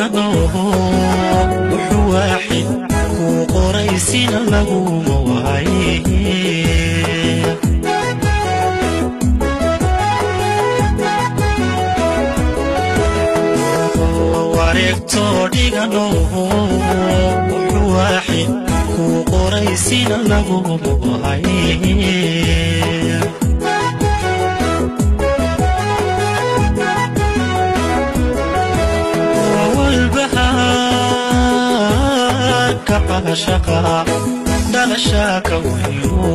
dhigano wuxuu waaxid kuu qoraysina laguma waaye wareegtoo dhigano wuxuu waaxid kuu qoraysina laguma waaye walbahaarka caashaqa dhalashaaka wayo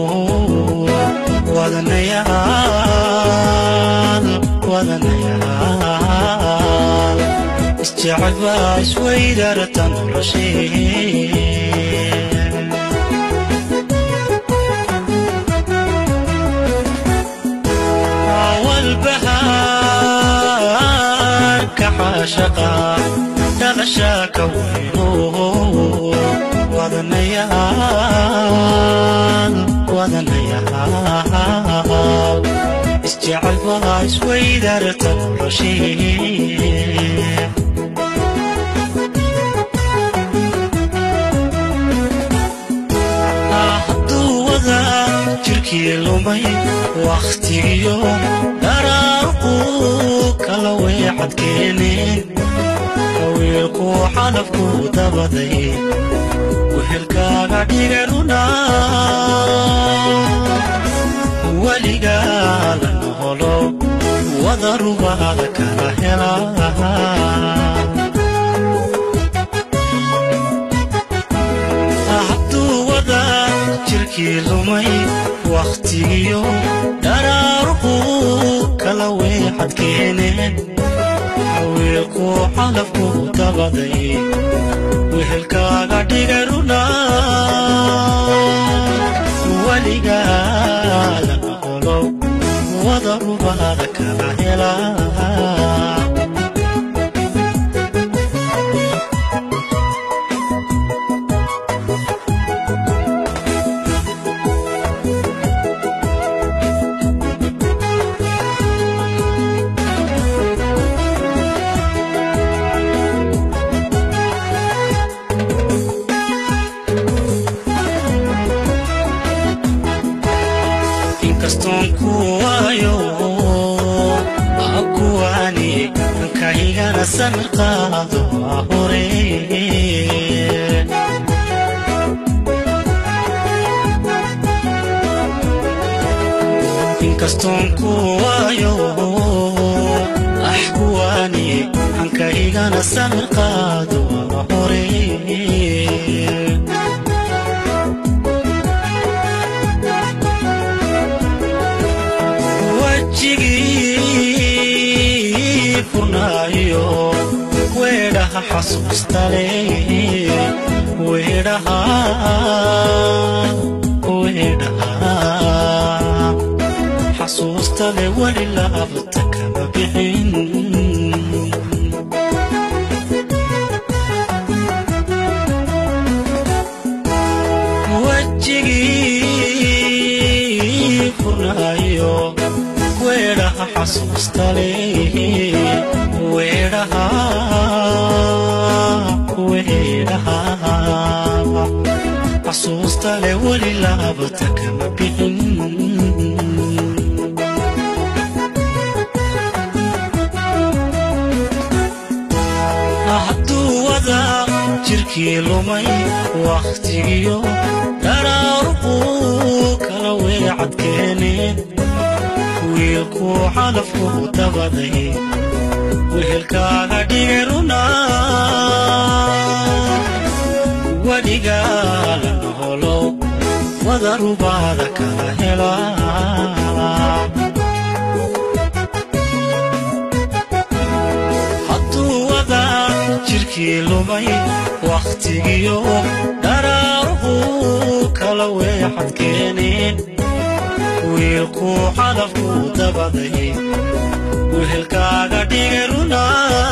wadanayaal wadanayaal isjecel baa isweydarta noloshee walbahaarka caashaqa dhalashaaka wayno wadanayaal wadanayaal isjecel baa isweydarta noloshee hadduu wada jirkii lumay wakhtigiyo dharaarquu kala weecadkeeneen wiilkuu xalafkuu dabaday wehelkaaga dhigaruna weligaa la noholo wada rubaada kala helaa hadduu wada jirkii lumay wakhtigiyo dharaarquu kala weexadkeeneen wiilkuu xalafkuu dabaday wehelkaaga dhigaruna weligaada noqolo wada rubaada kala helaa inkastoon ku waayo akuwaani kaygana samir qaado waa hore inkastoon ku waayo ax kuwaani hankaygana samir qaado waa hore wajigii furnaayo weedhaha xasuustale weedhaha weedhaha xasuustale weli laabta kama bixin wajigii furnaayo weedhaha xasuustale weedhaha weedhaha xasuustale weli laabata kama bixin hadduu wada jirkii lumay wakhtigiyo dharaarquu kala weecadkeeneen wiilkuu xalafkuu dabaday wehelkaaga dhigaruna weligaa la noholo wada rubaada kala helaa hadduu wada jirkii lumay wakhtigiyo dharaarquu kala weexadkeeneen wiilkuu xalafkuu dabaday wehelkaaga dhigaruna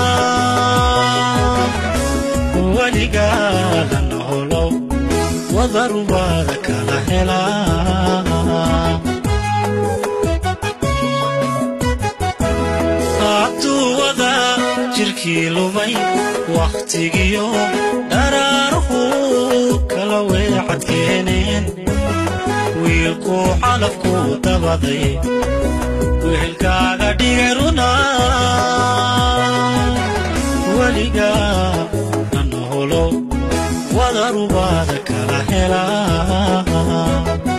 weligaa la noholo wada rubaada kala helaa hadduu wada jirkii jidhkii lumay wakhtigiyo dharaaruhu kala weecad keeneen wiilkuu calafku dabaday wehelkaaga dhigay runa weligaa nanaholow wadarubaada kala helaa